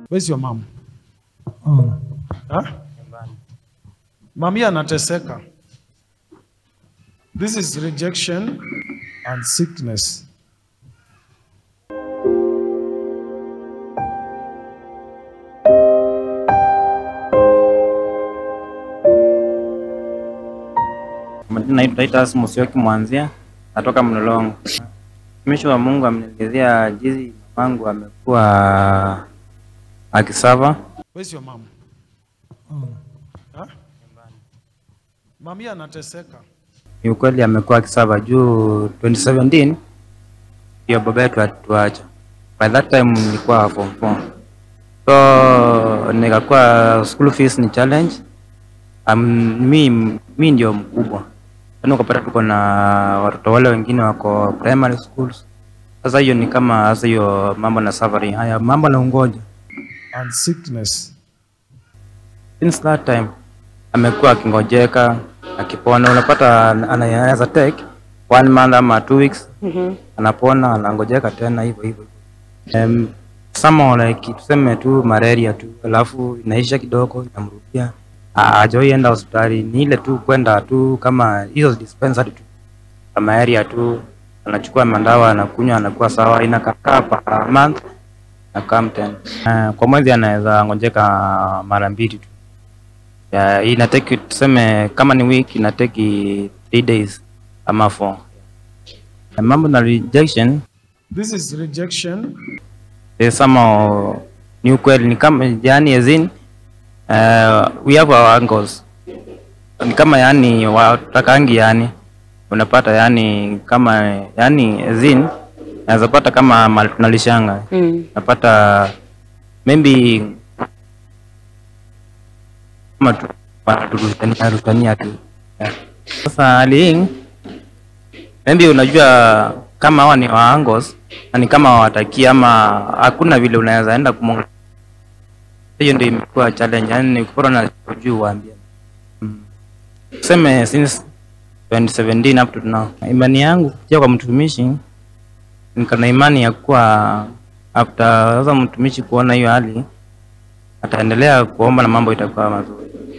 Where's your mom? Oh. Huh? Mami anateseka. This is rejection and sickness. Naitwa Titus Musyoki Mwanzia, natoka Mlolongo. Mtumishi wa Mungu amenielezea jinsi mamangu amekuwa akisava. Where's your mom? Oh. Huh? Mami anateseka. Ni ukweli amekuwa akisava juu 2017 ndio baba yetu atuacha. By that time nilikuwa form 4. So nikakuwa school fees ni challenge. Um, mi, mi ndio mkubwa. Yaani ukapata tuko na watoto wale wengine wako primary schools. Sasa hiyo ni kama sasa hiyo mambo na suffering haya mambo na ungoja. And sickness. Since that time amekuwa akingojeka akipona, unapata ana- anaweza take one month ama two weeks anapona, anangojeka tena hivyo hivyo. Um, some like tuseme tu malaria tu, alafu inaisha kidogo inamrudia, hajawai enda hospitali, ni ile tu kwenda tu kama hizo dispensary tu kama area tu, anachukua mandawa anakunywa, anakuwa sawa, inakaa per month na come tena. Uh, kwa mwezi anaweza ngojeka mara mbili tu. Ya, inateki tuseme kama ni week inateki three days ama four. Na mambo na rejection This is rejection eh, somehow ni ukweli ni kama yani as in uh, we have our angles ni kama yani watakangi yani unapata yani kama yani as in naweza pata kama mali tunalishanga Mm. napata maybe kama tu wanatutania tutania tu Yeah. sasa hali hii maybe unajua kama hawa ni wa angles na ni kama hawataki ama hakuna vile unaweza enda kumonga hiyo ndio imekuwa challenge yani kupora na juu waambia mm. tuseme since 2017 up to now imani yangu kupitia kwa mtumishi niko na imani ya kuwa after sasa mtumishi kuona hiyo hali ataendelea kuomba na mambo itakuwa mazuri